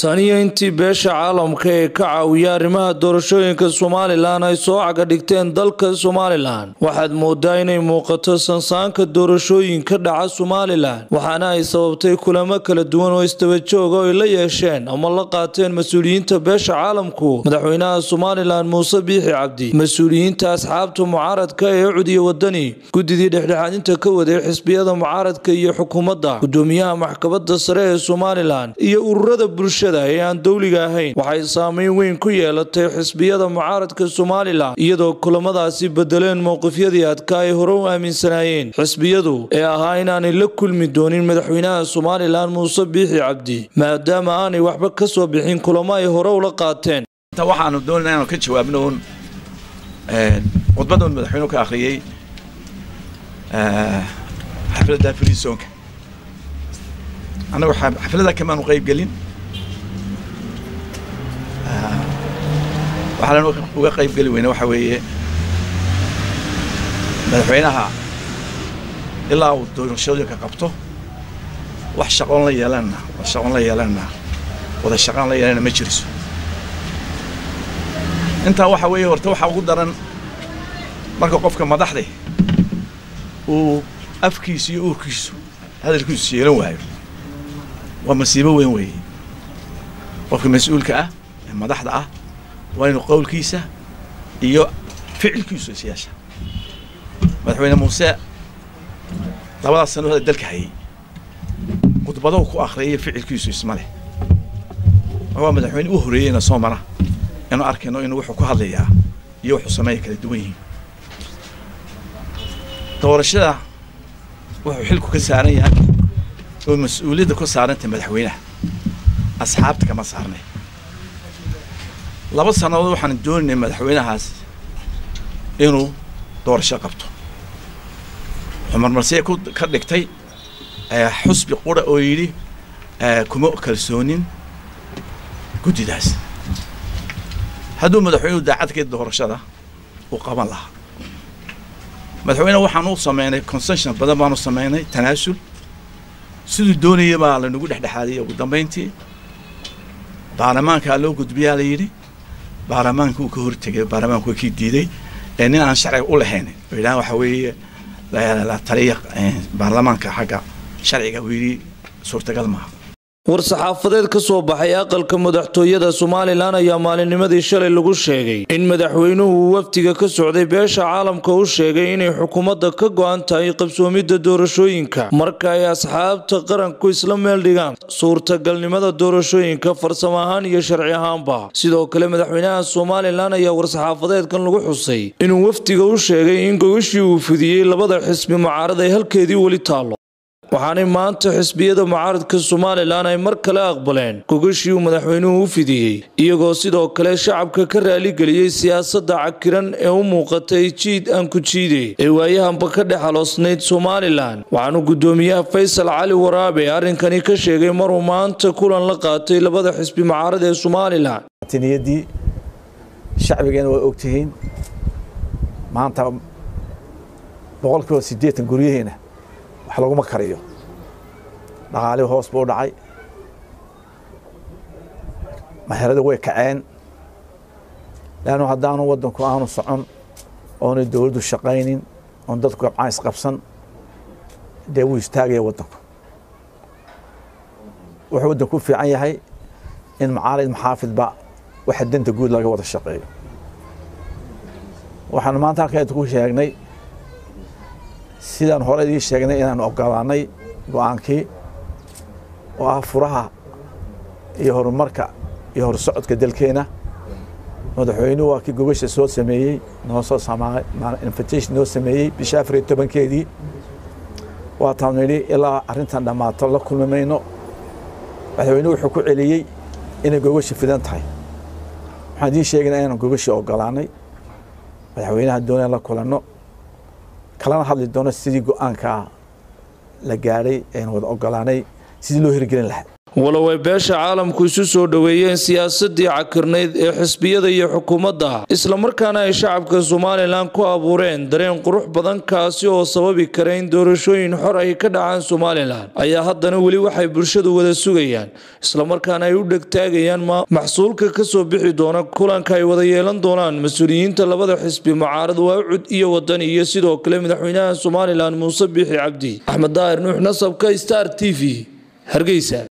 taniyo intii beesha caalamka ee ka caawiya arrimaha doorashooyinka somalilan ay soo caga dhigteen dalka somalilan waxaad moodaa inay muuqato sansaanka doorashooyin ka dhaca somalilan waxaana ay sababtay kulamo kala duwan oo istabajooga oo ay la yeesheen ama la qaateen mas-uuliyiinta beesha caalamku madaxweynaha somalilan muuse biixi cabdi mas-uuliyiinta asxaabta mucaaradka ee cudiya wadani guddidii dhexdhexaadinta ka waday xisbiyada mucaaradka iyo xukuumadda gudoomiyaha maxkamada sare ee somalilan iyo ururada bulshada ee aan dowliga ahayn waxay saameyn weyn ku yeelatay xisbiyada mucaaradka somalilan iyadoo kulamadaasi bedeleen mowqifyadii adka ay hore u aaminsanaayeen xisbiyadu ee ahaa inaanay la kulmi doonin madaxweynaha somalilan muuse biixi cabdi maadaama aanay waxba ka soo bixin kulamo ay hore ula qaateen waxaanu doonayna inaanu ka jawaabno un khudbadda un madaxweynuhu ka akhriyey xafladda frisoonka annagu xafladda kamaanu qayb gelin waxaan uga qayb geli weyne waxa weeye madaxweynaha ilaa uu doorashooyinka qabto wax shaqoon la yeelanna shaqoon la yeelanna wada shaqaan la yeelana ma jiriso intaa waxa weeye horta waxaa ugu daran marka qofka madaxde uu afkiisu iyo uurkiisu hadalkiisu yeelan waayo waa masiibo weyn weeye qofka mas-uulka ah ee madaxda ah waa inuu qowlkiisa iyo ficilkiisu is yeesha madaxweyne muuse labadaas sano hada dalka hayay khudbadahu ku akhriyay ficilkiisu isma leh waa madaxweyne u horeeyeyna soo mara inu arkayno inuu wuxuu ku hadlayaa iyo wuxuu sameeya kala duwan yihiin doorashada wuxuu xilku ka saaran yahay oo mas-uuliyadda ku saarantay madaxweynaha asxaabta kama saarnay laba sannadood waxaan doonaynay madaxweynahaas inuu doorasho qabto wuxuu marmarsiya ku ka dhigtay xusbi qura oo yidhi kuma kalsoonin guddidaas hadduu madaxweynuhu daacadkeed doorashada uu qaban lahaa madaxweyne waxaan u sameynay concession badan baanu sameynay tanaasul siduu doonaya baa lanagu dhexdhexaadiyay ugu dambayntii baarlamaankaa loo gudbiyaa la yidhi baarlamaanka uu ka hortegay baarlamaanku waa kii diiday ee nin aan sharciga u lahayn oo yidhahan waxa weeye la taliya baarlamaanka xagga sharciga uu yidhi suurtagal maaha war-saxaafadeed ka soo baxay aqalka madaxtooyada somalilan ayaa maalinnimadii shalay lagu sheegay in madaxweynuhu uu wafdiga ka socday beesha caalamka u sheegay inay xukuumadda ka go-an tahay qabsoomidda doorashooyinka marka ay asxaabta qaranku isla meel dhigaan suurtagalnimada doorashooyinka farsamo ahaan iyo sharci ahaanba sidoo kale madaxweynaha somalilan ayaa war-saxaafadeedkan lagu xusay inuu wafdiga u sheegay in gogashii uu fidiyey labada xisbi mucaarad ay halkeedii weli taallo waxaanay maanta xisbiyada mucaaradka somalilan ay mar kale aqbaleen gogashii uu madaxweynuhu u fidiyey iyagoo sidoo kale shacabka ka raaligeliyey siyaasadda cakiran ee u muuqatay jiid aan ku jiide ee waayahanba ka dhex aloosnayd somalilan waxaanu guddoomiyaha faysal cali waraabe arrinkani ka sheegay maruu maanta kulan la qaatay labada xisbi mucaarad ee somalilan tiniyadii shacbigeena waa ogtihiin maanta boqolkiiba siddeetan guryaheena wax laguma kariyo dhaqaalihii hoos buu dhacay maherada way kaceen leannu haddaanu waddanku aanu socon oonay dowladdu shaqaynin oon dadku gabcaan isqabsan dee wuu istaagaya waddanku wuxuu waddanku u fiican yahay in macaalid maxaafidba waxa danta guud laga wada shaqeeyo waxaanu maanta halkan ku sheegnay sidaan hore idii sheegnay inaan ogolaanay go-aankii oo ah furaha iyo horumarka iyo horsocodka dalkeena madaxweynuhu waa kii gogasha soo sameeyey noo soo invitation noo sameeyey bisha afar iyo tobankeedii waataan nidhi ilaa arrintan dhammaato la kulmi mayno madaxweynuhu wuxuu ku celiyey inay gogasha fidan tahay waxaan idiin sheegaynaa inaan gogasha ogolaanay madaxweynaha doonaan la kulanno kalana hadli doono sidii go-aankaa la gaadhay aynu wada ogolaanay sidii loo hirgelin lahaa walow ay beesha caalamku isu soo dhoweeyeen siyaasadii cakirnayd ee xisbiyada iyo xukuumadda islamarkaana ay shacabka somalilan ku abuureen dareen qurux badan kaasi oo sababi kara in doorashooyin xor ay ka dhacaan somalilan ayaa haddana weli waxay bulshadu wada sugayaan islamarkaana ay u dhegtaagayaan maxsuulka kasoo bixi doona kulanka ay wada yeelan doonaan mas-uuliyiinta labada xisbi mucaarad waacud iyo wadani iyo sidoo kale madaxweynaha somalilan muuse biixi cabdi axmed daahir nuux nasabka star t v hargeysa